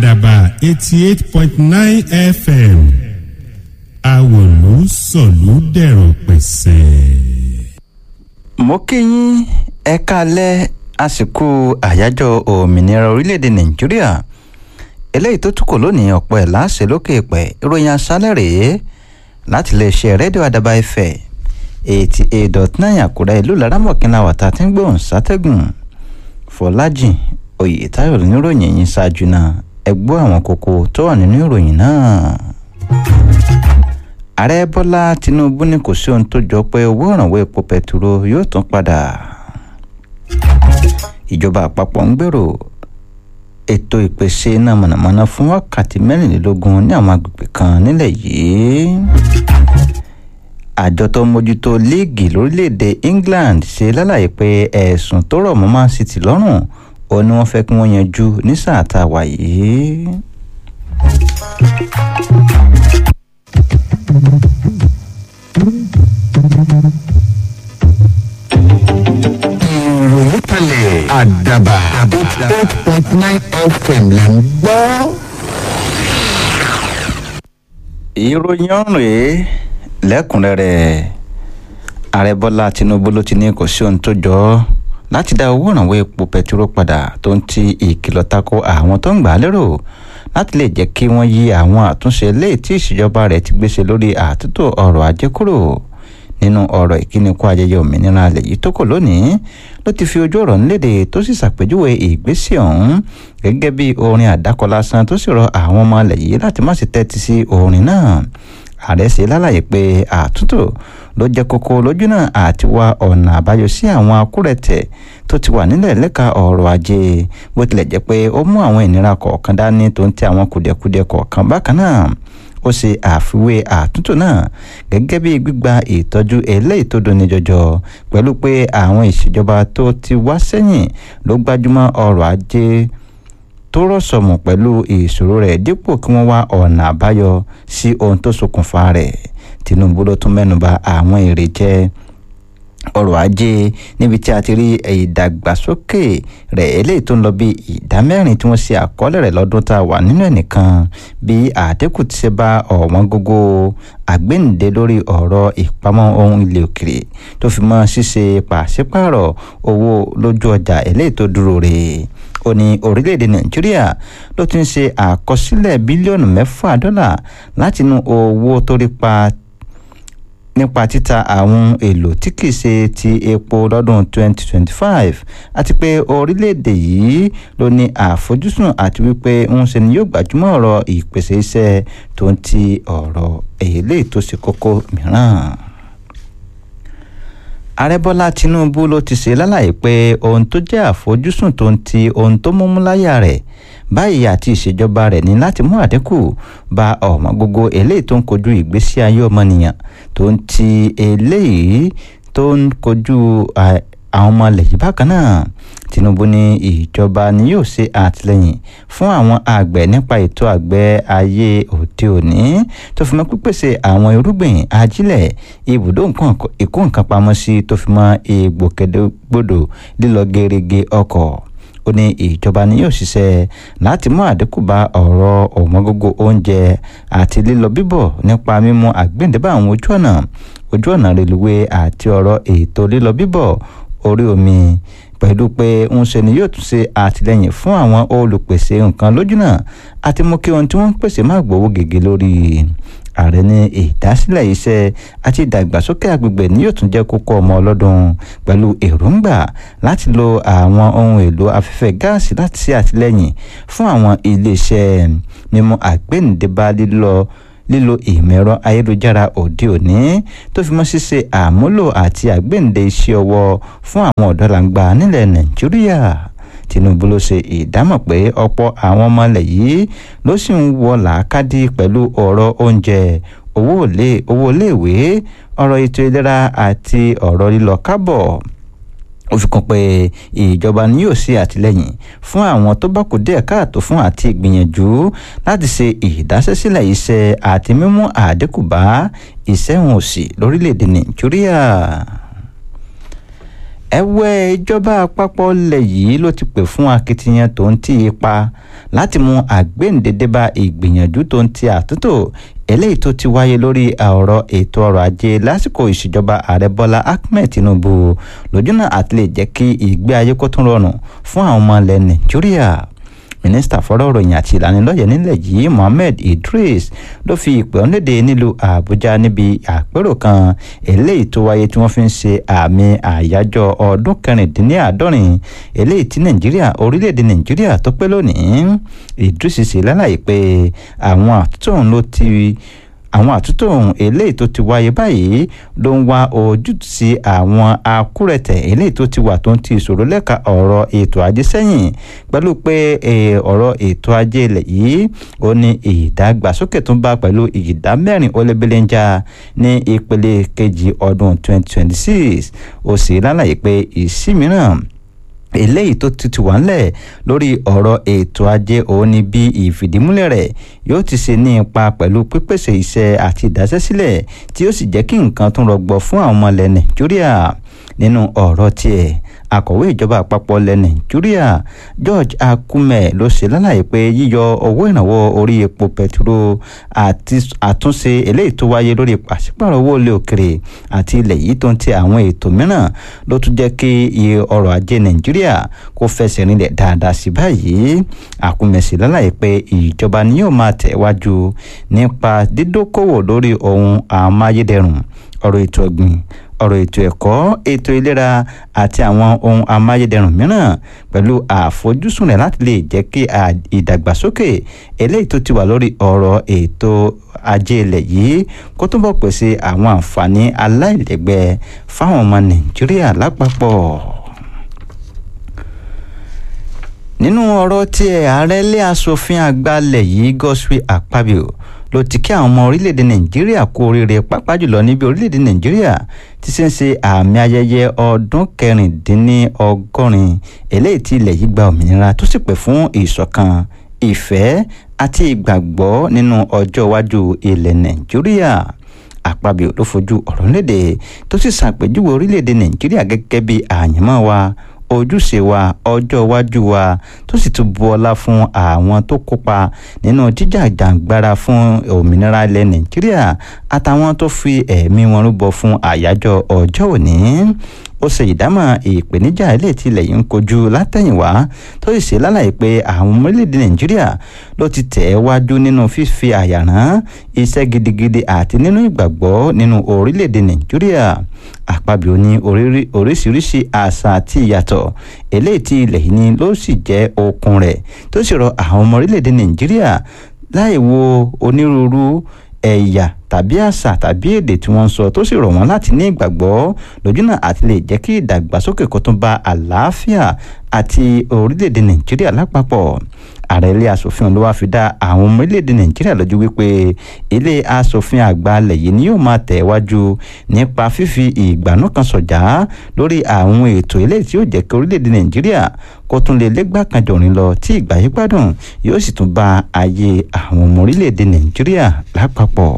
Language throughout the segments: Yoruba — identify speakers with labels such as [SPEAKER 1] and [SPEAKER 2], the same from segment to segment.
[SPEAKER 1] àdàbà eighty eight point nine fm àwòlú sọ̀lú dẹ̀rọ̀ pẹ̀sẹ̀.
[SPEAKER 2] mo kí yín ẹ káalẹ́ àsìkò àyájọ́ òmìnira orílẹ̀-èdè nàìjíríà eléyìí tó tún kò lónìí ọ̀pọ̀ ẹ̀ láṣẹ lókè pẹ̀ ìròyìn aṣálẹ̀ rèé láti lè ṣe rédíò àdàbà ẹ̀fẹ̀ eighty eight dot nine àkúrẹ́ ìlú laramọ̀kínlá wàtá tí ń gbóhùn sátẹ́gùn fọlájìn oyètáyọ̀ níròyìn yìí ṣáájú náà ẹ gbọ́ àwọn kókó tó wà nínú ìròyìn náà ààrẹ bọ́lá tinubu ní kò sí ohun tó jọ pé owó ìrànwọ́ epo pẹtiró yóò tún padà ìjọba àpapọ̀ ń gbèrò ètò ìpèsè iná mọ̀nàmọ́ná fún wákàtí mẹ́rìnlélógún ní àwọn agbègbè kan nílẹ̀ yìí àjọ tó ń mójútó líìgì lórílẹ̀‐èdè england ṣe lálàyé pé ẹ̀sùn tó rọ̀ mọ́ man city lọ́rùn ó ní wọ́n fẹ́ kí wọ́n yanjú ní sáà tá a wà yìí.
[SPEAKER 3] ìròyìn kalẹ̀ àdàbà eight point nine fm là ń gbọ́.
[SPEAKER 2] ìròyìn ọ̀rùn rèé lẹ́kùnrẹ́rẹ́ ààrẹ bọ́lá tinubu ló ti ní kò sí ohun tó jọ ọ́ láti dá owó ìrànwọ́ epo pẹtiró padà tó ń ti ìkìlọ̀ tako àwọn tó ń gbà á lérò láti lè jẹ́ kí wọ́n yí àwọn àtúnṣe léè tí ìṣèjọba rẹ̀ ti gbéṣe lórí àtúntò ọrọ̀ ajé kúrò nínú ọ̀rọ̀ ìkíníkù ayẹyẹ òmìnira alẹ̀ yìí tó kò lónìí ló ti fi ojú ọ̀rọ̀ nílédè tó sì ṣàpèjúwe ìgbésẹ̀ ọ̀hún gẹ́gẹ́ bí orin àdákọ lásán tó sì rọ àwọn ọmọ alẹ̀ yìí láti má sì tẹ́tí sí orin náà ààrẹ ṣe lálàyé pé àtúntò ló jẹ́ kókó lójú náà àti wá ọ̀nà àbáyọ sí àwọn akúrẹ̀tẹ̀ tó ti wà nílẹ̀ lẹ́ka ọ̀rọ̀ ajé bó tilẹ̀ jẹ́ pé ó mú àwọn ìnira kọ̀ọ̀kan dání tó ń tẹ àwọn kùdìẹ̀kudiẹ kọ̀ọ̀kan bákan náà ó ṣe àfiwé àtúntò náà gẹ́gẹ́ bí gbígba ìtọ́jú eléyìí tó dùn ní jọjọ pẹ̀lú pé àwọn ìṣèjọba tó ti wá sẹ́yìn ló gbájúmọ́ ọrọ̀ ajé tó rọ̀sọ̀mù pẹ̀lú ìṣòro rẹ̀ dípò kí wọ́n wá ọ̀nà àbáyọ sí ohun tó ṣokùnfà rẹ̀ tinubu ló tún mẹ́nuba àwọn èrè jẹ́ ọrọ̀ ajé níbi tí a ti rí ìdàgbàsókè rẹ̀ eléyìí tó ń lọ bí ìdá mẹ́rin tí wọ́n ṣe àkọọ́lẹ̀ rẹ̀ lọ́dún tá a wà nínú ẹ̀ nìkan bí àdínkù ti ṣe bá ọ̀wọ́n gógó àgbéǹde lórí ọ̀rọ̀ ìpamọ́ ohun ilé òkèrè tó fi mọ́ ṣíṣe pàṣípààrọ̀ owó lójú ọjà eléyìí tó dúró rè ó ní orílẹ̀-èdè nàìjíríà ló ti ń ṣe àkọsílẹ̀ bílíọ̀nù mẹ́fà dọ́là látinú owó tó rí pa nípa títa àwọn èlò tí kìí ṣe ti epo lọ́dún 2025 àti pé orílẹ̀-èdè yìí ló ní àfojúsùn àti wípé ń ṣe ni yóò gbajúmọ̀ ọ̀rọ̀ ìpèsè iṣẹ́ tó ń ti ọ̀rọ̀ èlé tó ṣe kókó mìíràn ààrẹ bọ́lá tinubu ló ti ṣe lálàyé pé ohun tó jẹ́ àfojúsùn tó ń ti ohun tó múmú láyà rẹ̀ báyìí àti ìṣèjọba rẹ̀ ní láti mú àdínkù bá ọ̀mọ́ gbogbo eléyìí tó ń kojú ìgbésí ayé ọmọnìyàn tó ń ti eléyìí tó ń kojú àwọn ọmọ ilẹ̀ yìí bákan náà tinubu ní ìjọba ni yóò ṣe àtìlẹyìn fún àwọn àgbẹ̀ nípa ètò àgbẹ̀ ayé òde òní tó fi mọ́ pípèsè àwọn irúgbìn ajílẹ̀ ibùdó ìkó nǹkan pamọ́ sí tó fi mọ́ ìgbòkègbodò lílọ gerege ọkọ̀ ó ní ìjọba ni yóò ṣiṣẹ́ láti mú àdínkù bá ọ̀rọ̀ ọ̀wọ́ngógó oúnjẹ àti lílọ bíbọ̀ nípa mímú àgbéǹdébà àwọn ojú ọ̀nà ojú ọ̀nà reluwé àti ọ̀rọ̀ ètò lílọ bíbọ̀ orí omi pẹ̀lú pé ń ṣe ni yóò tún ṣe àtìlẹyìn fún àwọn olùpèsè nǹkan lójúnà àti mú kí ohun tí wọ́n ń pèsè má gbowó gègé lórí ààrẹ ní ìdásílẹ̀ iṣẹ́ àti ìdàgbàsókè agbègbè ni yóò tún jẹ́ kókó ọmọ ọlọ́dún pẹ̀lú èròǹgbà láti lo àwọn ohun èlò afẹ́fẹ́ gáàsì láti ṣe àtìlẹyìn fún àwọn iléeṣẹ́ mímú àgbéǹdébá lílọ lílo ìmọ̀ ẹ̀rọ ayélujára òde òní tó fi mọ́ ṣíṣe àmúlò àti àgbéǹde iṣẹ́ ọwọ́ fún àwọn ọ̀dọ́langba nílẹ̀ nàìjíríà tinubu ló ṣe ìdámọ̀ pé ọ̀pọ̀ àwọn ọmọ ilẹ̀ yìí ló sì ń wọ làákàdí pẹ̀lú ọ̀rọ̀ oúnjẹ owó iléèwé ọ̀rọ̀ ètò ìlera àti ọ̀rọ̀ lílọ kábọ̀ ó fi kún pé ìjọba ni yóò ṣe àtìlẹyìn fún àwọn tó bá kù díẹ̀ káàtó fún àti ìgbìyànjú láti ṣe ìdásẹ́sílẹ̀ iṣẹ́ àti mímú àdínkù bá ìṣẹ́hùn òsì lórílẹ̀‐èdè nàìjíríà ẹ̀wẹ̀ ìjọba àpapọ̀ ilẹ̀ yìí ló ti pè fún akitiyan tó ń tí ipa láti mú àgbéǹdédé bá ìgbìyànjú tó ń ti àtúntò eléyìí tó ti wáyé lórí ọ̀rọ̀ ètò ọrọ̀ ajé lásìkò ìṣèjọba ààrẹ bọ́lá ahmed tinubu lójúnà àti lè jẹ́ kí ìgbé ayé kó tún rọrùn fún àwọn ọmọ ilẹ̀ nàìjíríà mínísítà fọ́rọ̀ ìròyìn àti ìlanilọ́yẹ̀ nílẹ̀ yìí mohammed idris ló fi ìpè ọ́nlédè nílùú àbújá níbi àpérò kan eléyìí tó wáyé tí wọ́n fi ń ṣe àmì àyájọ́ ọdún kẹrìndínláàádọ́rin eléyìí tí nàìjíríà orílẹ̀-èdè nàìjíríà tó pé lónìí idris ṣe lálàyé pé àwọn àtúntò ọ̀hún ló ti àwọn àtúntò ohun eléyìí tó ti wáyé báyìí ló ń wá ojútùú sí àwọn akúrẹ̀tẹ̀ eléyìí tó ti wà tó ń ti ìṣòro lẹ́ka ọ̀rọ̀ ètò ajé sẹ́yìn pẹ̀lú pé ọ̀rọ̀ ètò ajé ilẹ̀ yìí ó ní ìdàgbàsókè tó ń bá pẹ̀lú ìdá mẹ́rin ó lé belenja ní ìpele kejì ọdún 2026 ó sì lálàyé pé ìsí mìíràn eléyìí tó ti wà ńlẹ̀ lórí ọ̀rọ̀ ètò ajé òun ni bí ìfìdímúlẹ̀ rẹ̀ yóò ti ṣe ní ipa pẹ̀lú pípèsè iṣẹ́ àti ìdásẹ́sílẹ̀ tí ó sì jẹ́ kí nǹkan tún rọgbọ fún àwọn ọmọ ilẹ̀ nàìjíríà nínú ọ̀rọ̀ tiẹ̀ akọ̀wé ìjọba àpapọ̀ ilẹ̀ nàìjíríà george akume ló ṣe lálàyé pé yíyọ owó ìrànwọ́ orí epo pẹtiró àti àtúnṣe eléyìí tó wáyé lórí pàṣípàrọ̀ owó ilé òkèrè àti ilẹ̀ yìí tó ń ti àwọn ètò mìíràn ló tún jẹ́ kí ọrọ̀ ajé nàìjíríà kó fẹsẹ̀ rinlẹ̀ dáadáa sí báyìí akume sì lálàyé pé ìjọba ni yóò máa tẹ̀wájú nípa dídókòwò lórí ohun amáyédẹrùn ọ̀rọ̀ ètò ọ̀gbìn ọ̀rọ̀ ètò ẹ̀kọ́ ètò ìlera àti àwọn ohun amáyédẹrùn mìíràn pẹ̀lú àfojúsùn rẹ̀ láti lè jẹ́ kí ìdàgbàsókè eléyìí tó ti wà lórí ọ̀rọ̀ ètò ajé ilẹ̀ yìí kó túbọ̀ pèsè àwọn àǹfààní aláìlẹ́gbẹ́ fáwọn ọmọ nàìjíríà lápapọ̀ nínú ọ̀rọ̀ tí ààrẹ ilé asòfin àgbà ilẹ̀ yìí Godswill Akpabio ló ti kí àwọn ọmọ orílẹ̀-èdè nàìjíríà kú oríire pàápàá jùlọ níbi orílẹ̀-èdè nàìjíríà ti ṣe ń ṣe àmì ayẹyẹ ọdún kẹrìndínlọ́gọ́rin eléyìí tí ilẹ̀ yìí gba òmìnira tó sì pè fún ìṣọ̀kan ìfẹ́ àti ìgbàgbọ́ nínú ọjọ́ iwájú ilẹ̀ nàìjíríà àpabio ló fojú ọ̀rọ̀ léde tó sì ṣàpèjúwe orílẹ̀-èdè nàìjíríà gẹ́gẹ́ bí àyànmọ́ wa ojúṣe wa ọjọ́ iwájú wa tó sì tún bu ọlá fún àwọn tó kópa nínú jíjàjàǹgbara fún òmìnira ilẹ̀ nàìjíríà àtàwọn tó fi ẹ̀mí wọn rúbọ fún àyájọ́ ọjọ́ òní ó ṣe ìdámọ̀ ìpèníjà ilé tí ilẹ̀ yìí ń kojú látẹ̀yìnwá tó sì ṣe lálàyé pé àwọn ọmọ orílẹ̀-èdè nàìjíríà ló ti tẹ̀ ẹ́ wájú nínú fífi àyàrán iṣẹ́ gidigidi àti nínú ìgbàgbọ́ nínú orílẹ̀-èdè nàìjíríà àpabio ní oríṣiríṣi àṣà àti ìyàtọ̀ eléyìí tí ilẹ̀ yìí ní ló sì jẹ́ okun rẹ̀ tó sì rọ àwọn ọmọ orílẹ̀-èdè nàìjíríà láì wo onírúurú ẹ̀yà tàbí àṣà tàbí èdè tí wọ́n ń sọ tó sì rọ̀ wọ́n láti ní ìgbàgbọ́ lójúnà àti lè jẹ́ kí ìdàgbàsókè kó tún bá àlàáfíà àti orílẹ̀-èdè nàìjíríà lápapọ̀ ààrẹ ilé asòfin ló wáá fi dá àwọn ọmọ orílẹ̀-èdè nàìjíríà lójú wípé ilé asòfin àgbà alẹ̀ yìí ni yóò máa tẹ̀ wájú nípa fífi ìgbàanú kan sọ̀jà lórí àwọn ètò eléyìí tí yóò jẹ́ kí orílẹ̀-èdè nàìjíríà kó tún lè légbà kan jọ̀rin lọ tí ìgbà yí gbádùn yóò sì tún bá ayé àwọn ọmọ orílẹ̀-èdè nàìjíríà lápapọ̀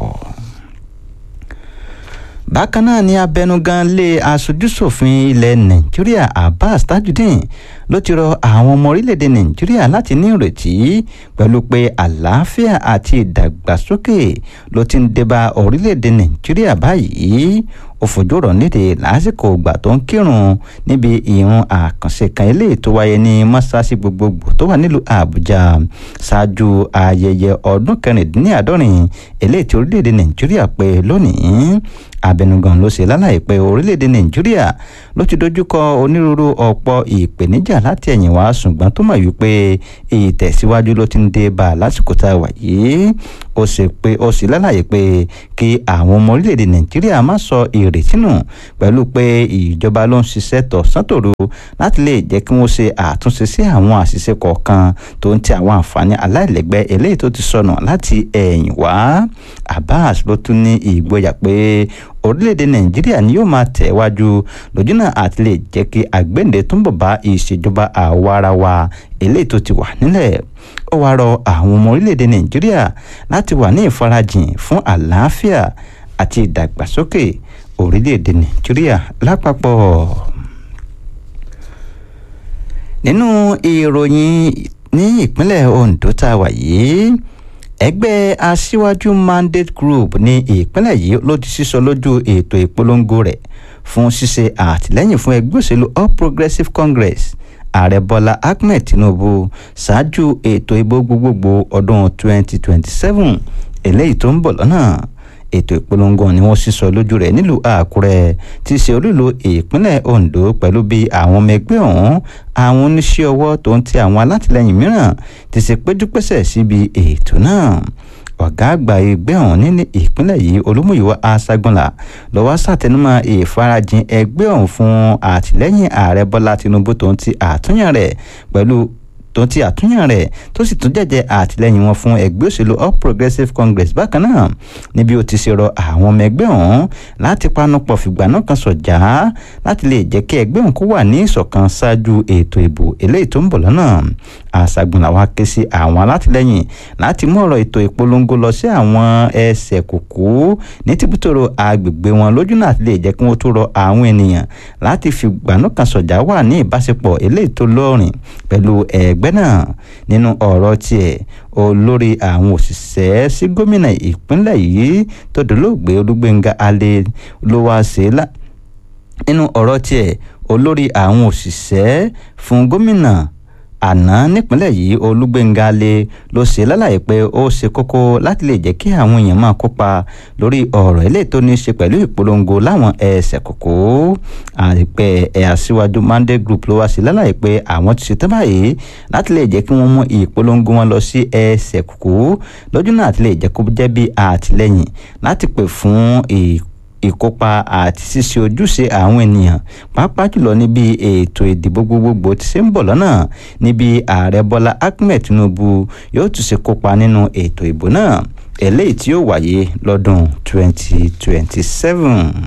[SPEAKER 2] bákan náà ni abẹnugan lé aṣojúṣòfin ilẹ̀ nàìjíríà abbas tajudeen ló ti rọ àwọn ọmọ orílẹ̀-èdè nàìjíríà láti ní ìrètí pẹ̀lú pé àlàáfíà àti ìdàgbàsókè ló ti ń débá orílẹ̀-èdè nàìjíríà báyìí ó fojú ọ̀rọ̀ níde lásìkò ìgbà tó ń kírun níbi ìrun àkànṣe kan eléyìí tó wáyé ní mọ́ṣáláṣí gbogbogbò tó wà nílùú àbújá ṣáájú ayẹyẹ ọdún kẹrìndínláàádọ́rin eléyìí tí orílẹ̀-èdè nàìjíríà pé lónìí abẹnugan ló ṣe lálàyé pé orílẹ̀-èdè nàìjíríà ló ti dojúkọ onírúurú ọ̀pọ̀ ìpèníjà láti ẹ̀yìn wá ṣùgbọ́n tó mọ̀ wípé ìtẹ̀síwájú ló ti ń dé bá a lásìkò tá a wà yìí ó sì pé ó sì lálàyé pé kí àwọn ọmọ orílẹ̀-èdè nàìjíríà má sọ ìrètí nù pẹ̀lú pé ìjọba ló ń ṣiṣẹ́ tọ̀sán tòru láti lè jẹ́ kí wọ́n ṣe àtúnṣe sí àwọn àṣìṣe kọ̀ọ̀kan tó ń ti àwọn àǹfààní aláìlẹ́gbẹ́ eléyìí tó ti sọnù láti ẹ̀yìn wá abbas ló tún ní ìgboyà pé orílẹ̀-èdè nàìjíríà ni yóò máa tẹ̀ wájú lójúnà àti lè jẹ́ kí àgbéǹde túnbọ̀ bá ìṣèjọba àwarawa eléyìí tó ti wà nílẹ̀ ó wáá rọ àwọn ọmọ orílẹ̀-èdè nàìjíríà láti wà ní ìfarajìn fún àlàáfíà àti ìdàgbàsókè orílẹ̀-èdè nàìjíríà lápapọ̀ nínú ìròyìn ní ìpínlẹ̀ Ondo tá a wà yìí ẹgbẹ́ aṣíwájú mandate group ní ìpínlẹ̀ yìí ló ti sísọ lójú ètò ìpolongo rẹ̀ fún ṣíṣe àtìlẹ́yìn fún ẹgbẹ́ òṣèlú All Progressives Congress ààrẹ bọ́lá ahmed tinubu ṣáájú ètò ìbò gbogbogbò ọdún 2027 eléyìí tó ń bọ̀ lọ́nà ètò ìpolongo ni wọ́n sísọ lójú rẹ̀ nílùú àkúrẹ́ tí í ṣe olúlo ìpínlẹ̀ ondo pẹ̀lú bí àwọn ọmọ ẹgbẹ́ ọ̀hún àwọn oníṣẹ́ ọwọ́ tó ń ti àwọn alátìlẹyìn mìíràn ti ṣe péjúpésẹ̀ síbi ètò náà ọ̀gá àgbà ẹgbẹ́ ọ̀hún ní ìpínlẹ̀ yìí olúmúyíwá aṣágbọ́nlá lọ́wọ́ sàtẹnumọ́ ìfarajìn ẹgbẹ́ ọ̀hún fún àtìlẹ́yìn ààrẹ bọ́lá tinubu tó ń ti àtúnyàn rẹ̀ pẹ̀lú tó ti àtúnyàn rẹ̀ tó sì tún jẹ́jẹ́ àtìlẹ́yìn wọn fún ẹgbẹ́ òṣèlú all progressives congress bákan náà níbi ó ti ṣe rọ àwọn ọmọ ẹgbẹ́ ọ̀hún láti panupọ̀ fìgbà náà kan sọ̀jà láti lè jẹ́ kí ẹgbẹ́ ọ̀hún kó wà ní ìṣọ̀kan ṣáájú ètò ìbò eléyìí tó ń bọ̀ lọ́nà àṣàgùn làwọn ké sí àwọn alátìlẹ́yìn láti mú ọ̀rọ̀ ètò ìpolongo lọ sí àwọn ẹsẹ̀ kòkó ní tìbútòrò agbègbè wọn lójú náà lè jẹ́ kí wọ́n tó rọ àwọn ènìyàn láti fìgbà náà kan sọ̀jà wà ní ìbáṣepọ̀ eléyìí tó lọ́rìn pẹ̀lú ẹgbẹ́ ẹgbẹ́ náà nínú ọ̀rọ̀ tiẹ̀ olórí àwọn òṣìṣẹ́ sí gómìnà ìpínlẹ̀ yìí tó dolóògbé olúgbénga alẹ́ ló wá ṣe é lá nínú ọ̀rọ̀ tiẹ̀ olórí àwọn òṣìṣẹ́ fún gómìnà àná nípínlẹ̀ yìí olúgbénga lé ló ṣe lálàyé pé ó ṣe kókó láti lè jẹ́ kí àwọn èèyàn máa kópa lórí ọ̀rọ̀ eléyìí tó ní í ṣe pẹ̀lú ìpolongo láwọn ẹsẹ̀ kòkó àìpẹ́ ẹ̀ aṣíwájú mandate group ló wá sí lálàyé pé àwọn ti ṣetán báyìí láti lè jẹ́ kí wọ́n mú ìpolongo wọn lọ sí ẹsẹ̀ kòkó lójú náà àti lè jẹ́ kó jẹ́ bí àtìlẹ́yìn láti pè fún ìpolongo ìkópa àti ṣíṣe ojúṣe àwọn ènìyàn pàápàá jùlọ níbi ètò ìdìbò gbogbogbò tí ṣe ń bọ̀ lọ́nà níbi ààrẹ bọ́lá ahmed tinubu yóò tún ṣe kópa nínú ètò ìbò náà eléyìí tí yóò wáyé lọ́dún 2027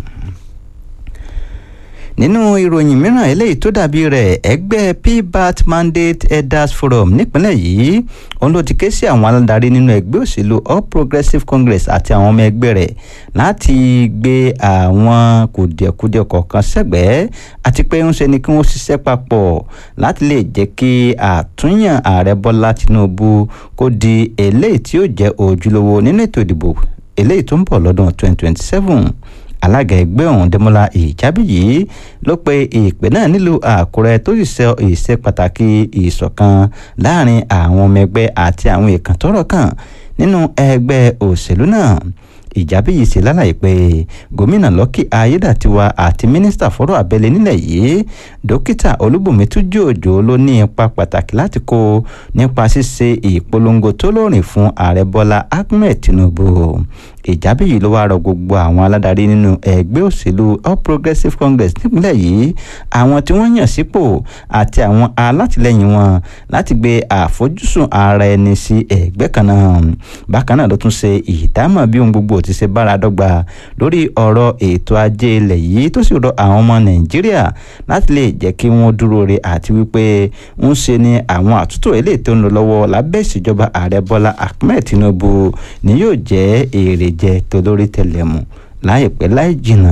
[SPEAKER 2] nínú ìròyìn mìíràn eléyìí tó dàbí rẹ̀ ẹgbẹ́ pbat mandate elders forum nípínlẹ̀ yìí òun ló ti ké sí àwọn aládarí nínú ẹgbẹ́ òṣèlú all progressives congress àti àwọn ọmọ ẹgbẹ́ rẹ̀ láti gbé àwọn kùdìẹ̀kudiẹ kọ̀ọ̀kan sẹ́gbẹ̀ẹ́ àti pé ń ṣe ni kí wọ́n ṣiṣẹ́ papọ̀ láti lè jẹ́ kí àtúnyàn ààrẹ bọ́lá tinubu kó di eléyìí tí yóò jẹ́ ojúlówó nínú ètò ìdìbò eléyìí tó ń bọ̀ lọ́dún 2027 alága ẹgbẹ́ ọ̀hún dẹ́mọ́lá ìjábíyì ló pe ìpè náà nílùú àkúrẹ́ tó sì sọ ìṣe pàtàkì ìṣọ̀kan láàrin àwọn ọmọ ẹgbẹ́ àti àwọn èèkàn tọ́rọ̀ kàn nínú ẹgbẹ́ òṣèlú náà ìjábíyì ṣe lálàyé pé gómìnà lọ́kì ayédàtiwa àti mínísítà fọ́rọ̀ abẹ́lé nílẹ̀ yìí dókítà olúbùnmi túnjú òjò ló ní ipa pàtàkì láti kó nípa ṣíṣe ìpolongo tó lóòrìn fún ààrẹ bọ́lá ahmed tinubu ìjábíyì ló wá rọ gbogbo àwọn aládarí nínú ẹgbẹ́ òṣèlú all progressives congress nípínlẹ̀ yìí àwọn tí wọ́n yàn sípò àti àwọn alátìlẹyìn wọn láti gbé àfojúsùn ara ẹni sí ẹgbẹ́ kan náà bákan náà ló tún ṣe ìdámọ̀ bí ohun gbogbo ti ṣe bára dọ́gba lórí ọ̀rọ̀ ètò ajé ilẹ̀ yìí tó sì rọ àwọn ọmọ nàìjíríà láti lè jẹ́ kí wọ́n dúró re àti wípé ń ṣe ni àwọn àtúntò eléyìí tó ń lọ lọ́wọ́ lábẹ́ ìṣèjọba ààrẹ bọ́lá ahmed tinubu ni yóò jẹ́ èrè jẹ tolórí tẹlẹmù láìpẹ́ láì jìnnà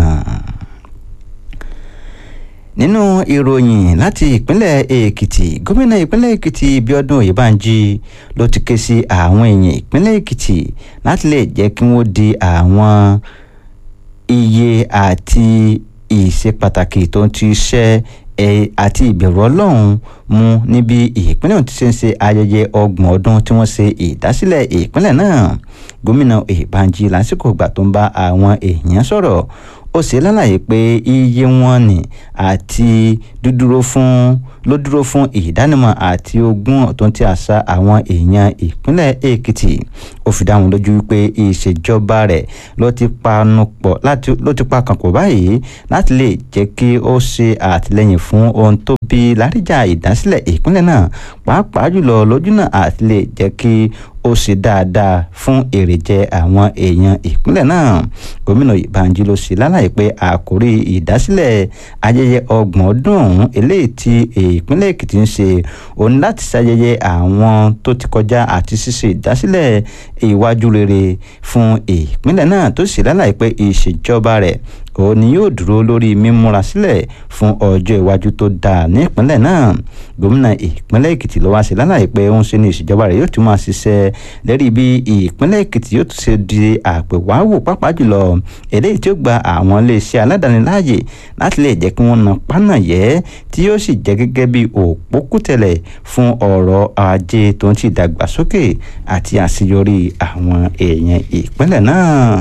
[SPEAKER 2] nínú ìròyìn láti ìpínlẹ̀ èkìtì gómìnà ìpínlẹ̀ èkìtì bíọ́dún oyèbánjí ló ti ké sí àwọn èèyàn ìpínlẹ̀ èkìtì láti lè jẹ́ kí wọ́n di àwọn iye àti ìṣe pàtàkì tó ń ti ṣẹ́ àti ìbẹ̀rù ọlọ́run mu níbi ìpínlẹ̀ ohun ti ṣe ń ṣe ayẹyẹ ọgbọ̀n ọdún tí wọ́n ṣe ìdásílẹ̀ ìpínlẹ̀ náà gómìnà ìbànjí lásìkò ìgbà tó ń bá àwọn èèyàn sọ̀rọ̀ ó ṣe lálàyé pé iye wọn ni àti dúdúró fún ló dúró fún ìdánimọ̀ àti ogún tó ń ti àṣà àwọn èèyàn ìpínlẹ̀ èkìtì ó fi dáhùn lójú wípé ìṣèjọba rẹ̀ ló ti panupọ̀ láti ló ti pa kànpọ̀ báyìí láti lè jẹ́ kí ó ṣe àtìlẹ́yìn fún ohun tó bí láríjà ìdásílẹ̀ ìpínlẹ̀ náà pàápàá jùlọ lójú náà àti lè jẹ́ kí ó ṣe dáadáa fún èrèjẹ àwọn èèyàn ìpínlẹ̀ náà gómìnà ìbànjí ló ṣe lálàyé pé àkórí ìdásílẹ̀ ayẹyẹ ọgbọ̀n ọdún ọ̀hún eléyìí tí ìpínlẹ̀ èkìtì ń ṣe òun láti ṣayẹyẹ àwọn tó ti kọjá àti ṣíṣe ìdásílẹ̀ ìwájú rere fún ìpínlẹ̀ náà tó ṣe lálàyé pé ìṣèjọba rẹ̀ òun ni yóò dúró lórí mímúra sílẹ̀ fún ọjọ́ iwájú tó dáa ní ìpínlẹ̀ náà gómìnà ìpínlẹ̀ èkìtì ló wá sí lálàyé pé òun ṣe ní ìṣèjọba rẹ̀ yóò tún máa ṣiṣẹ́ lérí bí ìpínlẹ̀ èkìtì yóò tún ṣe di àpèwáwò pàápàá jùlọ eléyìí tí ó gba àwọn iléeṣẹ́ aládàáni láàyè láti lè jẹ́ kí wọ́n na pánà yẹ́ tí yóò sì jẹ́ gẹ́gẹ́ bí òpókùtẹ̀lẹ̀ fún ọ̀rọ̀ ajé tó ń ti dàgbàsókè àti àṣeyọrí àwọn èèyàn ìpínlẹ̀ náà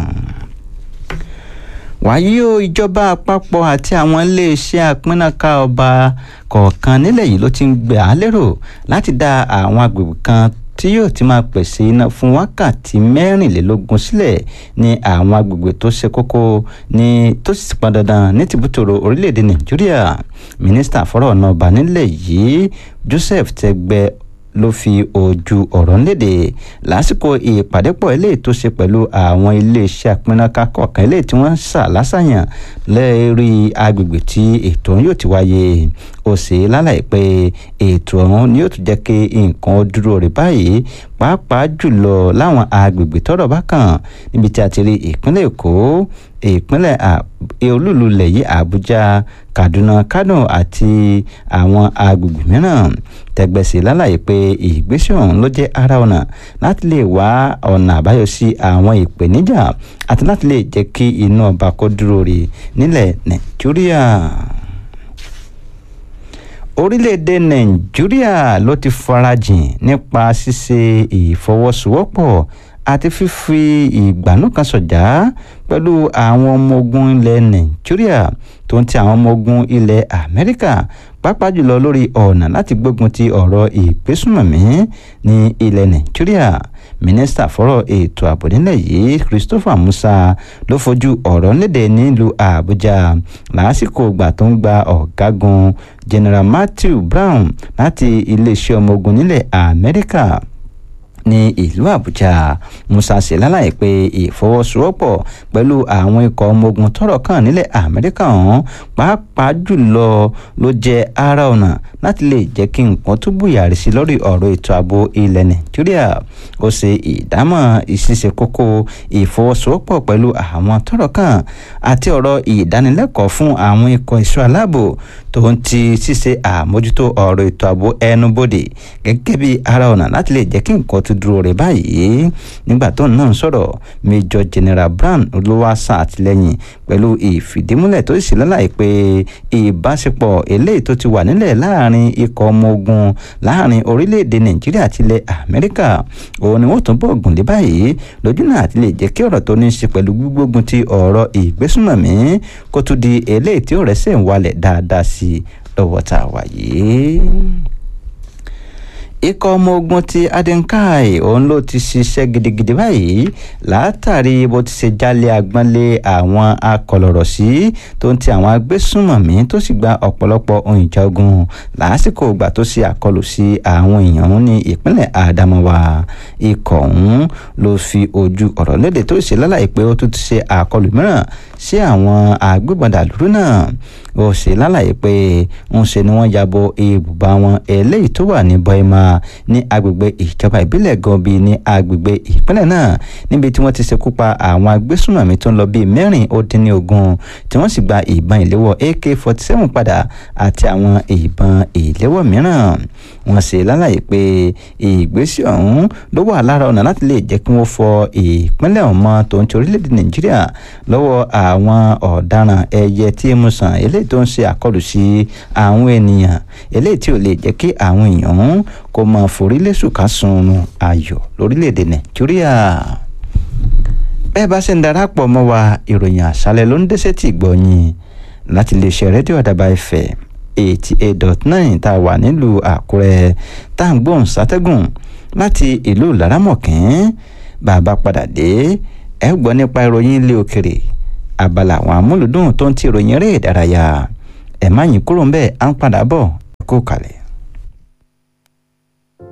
[SPEAKER 2] wàyí o ìjọba àpapọ̀ àti àwọn iléeṣẹ́ àpínnáká ọba kọ̀ọ̀kan nílẹ̀ yìí ló ti ń gbé à lérò láti dá àwọn agbègbè kan tí yóò ti máa pèsè iná fún wákàtí mẹ́rìnlélógún sílẹ̀ ní àwọn agbègbè tó ṣe kókó ní tó sì pọn dandan ní tìbútòrò orílẹ̀-èdè nàìjíríà mínísítà fọ́rọ̀ ọ̀nà ọba nílẹ̀ yìí joseph tẹgbẹ́ ló fi ojú ọ̀rọ̀ léde lásìkò ìpàdépọ̀ eléyìí tó ṣe pẹ̀lú àwọn iléeṣẹ́ àpínnáká kọ̀ọ̀kan eléyìí tí wọ́n ń sà lásàyàn lẹ́ẹ̀rí agbègbè tí ètò ọ̀hún yóò ti wáyé ó ṣe lálàyé pé ètò ọ̀hún ni yóò tún jẹ́ kí nǹkan ó dúró rè báyìí pàápàá jùlọ láwọn agbègbè tọ́rọ̀ bá kàn níbi tí a ti rí ìpínlẹ̀ èkó ìpínlẹ̀ olúlu ilẹ̀ yìí àbújá kaduna kano àti àwọn agbègbè mìíràn tẹgbẹ́sì lálàyé pé ìgbésẹ̀ ọ̀hún ló jẹ́ ara ọ̀nà láti lè wá ọ̀nà àbáyọ sí àwọn ìpèníjà àti láti lè jẹ́ kí iná ọba kó dúró rè nílẹ̀ nàìjíríà orílẹ̀-èdè nàìjíríà ló ti farajìn nípa ṣíṣe ìfọwọ́sowọ́pọ̀ àti fífi ìgbàanú kan sọ̀jà pẹ̀lú àwọn ọmọ ogun ilẹ̀ nàìjíríà tó ń ti àwọn ọmọ ogun ilẹ̀ amẹ́ríkà pàápàá jùlọ lórí ọ̀nà láti gbógun ti ọ̀rọ̀ ìgbésùnmọ̀mí ní ilẹ̀ nàìjíríà mínísítà fọ́rọ̀ ètò ààbò nílẹ̀ yìí christopher musa ló fojú ọ̀rọ̀ léde nílùú àbújá lásìkò ìgbà tó ń gba ọ̀gágun general matthew brown láti iléeṣẹ́ ọmọ ogun nílẹ̀ amẹ́ríkà ní ìlú àbújá musa ṣe lálàyé pé ìfọwọ́sowọ́pọ̀ pẹ̀lú àwọn ikọ̀ ọmọ ogun tọ́rọ̀ kàn nílẹ̀ amẹ́ríkà ọ̀hún pàápàá jùlọ ló jẹ́ ara ọ̀nà láti lè jẹ́ kí nǹkan tó bùyàrí sí lórí ọ̀rọ̀ ètò ààbò ilẹ̀ nàìjíríà ó ṣe ìdámọ̀ ìṣiṣẹ́ kókó ìfọwọ́sowọ́pọ̀ pẹ̀lú àwọn tọ́rọ̀ kàn àti ọ̀rọ̀ ìdánilẹ́kọ̀ọ́ fún àwọn ikọ̀ ìṣọ́ aláàbò tó ń ti ṣíṣe àmójútó ọ̀rọ̀ ètò ààbò ẹnubodè gẹ́gẹ́ bí ara ọ̀nà láti lè jẹ́ kí nǹkan tó dúró rẹ̀ báyìí nígbà tó náà ń sọ̀rọ̀ major general brown ló wá ṣàtìlẹ́yìn pẹ̀lú ìfìdímúlẹ̀ tó sì lálàyé pé ìbáṣepọ̀ eléyìí tó ti wà nílẹ̀ láàrin ikọ̀ ọmọ ogun láàrin orílẹ̀-èdè nàìjíríà àti ilẹ̀ amẹ́ríkà òun ni wọ́n tún bọ̀ gùn lé báyìí lójú náà àti lè jẹ́ kí ọ̀rọ̀ tó ní í ṣe pẹ̀lú gbígbógun ti ọ̀rọ̀ ìgbésùnmọ̀mí kó tún di eléyìí tí ó rẹ́sẹ̀ ń walẹ̀ dáadáa sí i lọ́wọ́ tá a wà yìí ikọ̀ ọmọ ogun ti adinkai òun ló ti ṣiṣẹ́ gidigidi báyìí látàrí bó ti ṣe jálẹ̀ agbọ́nlé àwọn akọlọ̀rọ̀ sí tó ń ti àwọn agbésùnmọ̀mí tó sì gba ọ̀pọ̀lọpọ̀ ohun ìjà ogun lásìkò ìgbà tó ṣe àkọlù sí àwọn èèyàn ní ìpínlẹ̀ Adamawa ikọ̀ ọ̀hún ló fi ojú ọ̀rọ̀ léde tó ṣe lálàyé pé ó tún ti ṣe àkọlù mìíràn sí àwọn agbébọn dàlúrú náà ó ṣe lálàyé pé ń ṣe ni wọ́n yabo ibùba wọn eléyìí tó wà ní bọ́ẹ̀mà ní agbègbè ìjọba ìbílẹ̀ gọbi ní agbègbè ìpínlẹ̀ náà níbi tí wọ́n ti ṣekú pa àwọn agbésùnmọ̀mí tó ń lọ bíi mẹ́rin ó dín ní ogún tí wọ́n sì gba ìbọn ìléwọ́ AK-47 padà àti àwọn ìbọn ìléwọ́ mìíràn wọ́n ṣe lálàyé pé ìgbésẹ̀ ọ̀hún ló wà lára ọ̀nà láti lè jẹ́ kí wọ́n fọ ìpínlẹ̀ ọ̀hún mọ́ tó ń ti orílẹ̀-èdè Nàìjíríà lọ́wọ́ àwọn ọ̀daràn ẹyẹ tí mú sàn eléyìí tó ń ṣe àkọlù sí àwọn ènìyàn eléyìí tí ò lè jẹ́ kí àwọn èèyàn kó máa forí lẹ́sùn ká sunrun ayọ̀ lórílẹ̀‐èdè nàìjíríà bẹ́ẹ̀ bá ṣe ń darapọ̀ mọ́ wa ìròyìn àṣálẹ̀ ló ń dẹ́sẹ̀ tì gbọ̀nyìn láti lè ṣe rédíò àdàbà ìfẹ́ eighty eight dot nine tá a wà nílùú àkúrẹ́ tá à ń gbóhùn sátẹ́gùn láti ìlú laramọ̀kín bàbá padà dé ẹ gbọ́ nípa ìròyìn ilé òkèrè abala àwọn amúlùdùn tó ń ti ìròyìn eré ìdárayá ẹ má yín kúrò ń bẹ́ẹ̀ à ń padà bọ̀ kó kalẹ̀.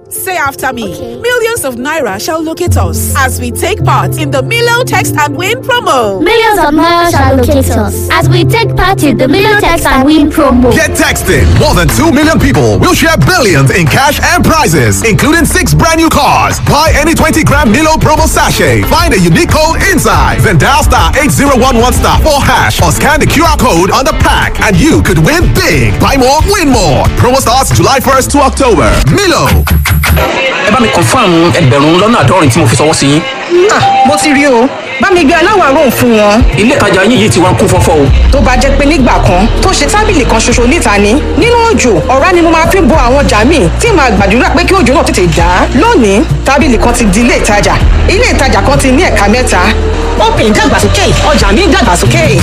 [SPEAKER 4] Say after me. Millions of Naira shall locate us as we take part in the Milo Text and Win promo.
[SPEAKER 5] Millions of Naira shall locate us as we take part in the Milo Text and Win promo.
[SPEAKER 6] Get texting. More than 2 million people will share billions in cash and prizes, including six brand new cars. Buy any 20 gram Milo promo sachet. Find a unique code inside. Then dial star 8011 star 4 hash or scan the QR code on the pack and you could win big. Buy more, win more. Promo starts July 1st to October. Milo.
[SPEAKER 7] ẹ bá mi confam ẹgbẹ̀rún lọ́nà àádọ́rin tí mo fi ṣọwọ́ sí yín.
[SPEAKER 8] mo ti rí o bá mi gbé aláwàárò fún wọn.
[SPEAKER 7] ilé ìtajà yín yìí ti wá ń kún fọ́fọ́ o.
[SPEAKER 8] tó bá jẹ́ pé nígbà kan tó ṣe tábìlì kan ṣoṣo níta ni nínú òjò ọ̀rá ni mo máa fi bo àwọn ọjà míì tí màá gbàdúrà pé kí òjò náà tètè dá. lónìí tábìlì kan ti di ilé ìtajà ilé ìtajà kan ti ní ẹ̀ka mẹ́ta. open dàgbàsókè ọjà mi dàgbàsókè.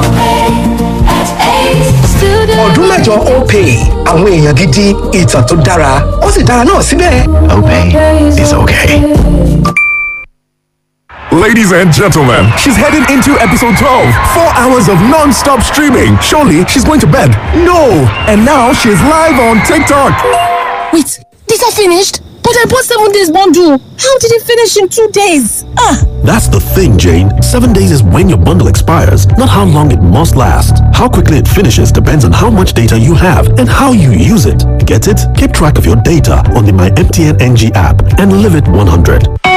[SPEAKER 9] ọdún mẹ́jọ opay àwọn èèyàn gidi ìtàn tó dára ó sì dára náà síbẹ̀.
[SPEAKER 6] Opay is okay. Ladies and gentlemen, she's heading into episode 12. Four hours of non stop streaming. Surely she's going to bed. No! And now she's live on TikTok.
[SPEAKER 10] Wait, these are finished? But I bought seven days bundle. How did it finish in two days? Ah!
[SPEAKER 11] That's the thing, Jane. Seven days is when your bundle expires, not how long it must last. How quickly it finishes depends on how much data you have and how you use it. Get it? Keep track of your data on the My MTN NG app and live it 100.